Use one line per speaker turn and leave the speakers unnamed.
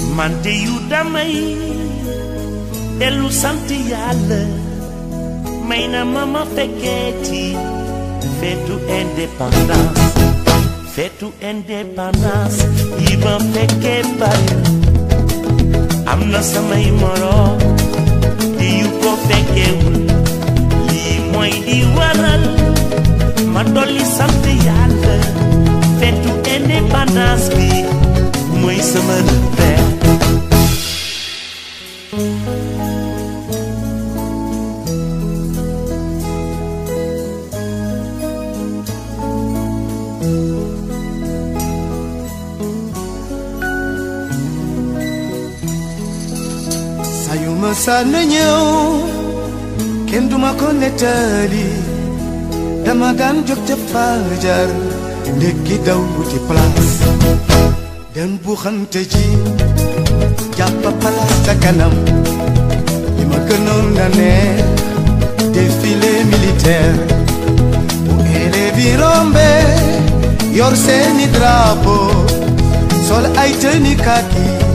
man de yu damay dellu sant yàlla may na ma ma fekkeeti feetu indépendance feetu indépendance yi ma fekkee bari am na samay moroom di yu ko fekkeewul lii mooy di waral ma dolli sant yàlla feetu indépendance bi mooy sama repère
saa yu ma sànn ñëw kenn duma ko nettali dama daan jóg ca fajar ndekki daw wuti place dem bu xante ji jàpp place ca kanam li ma gënoon na ne défilé militaire bu élèves yi rombe yor seeni drapeau sol ay tenue kaki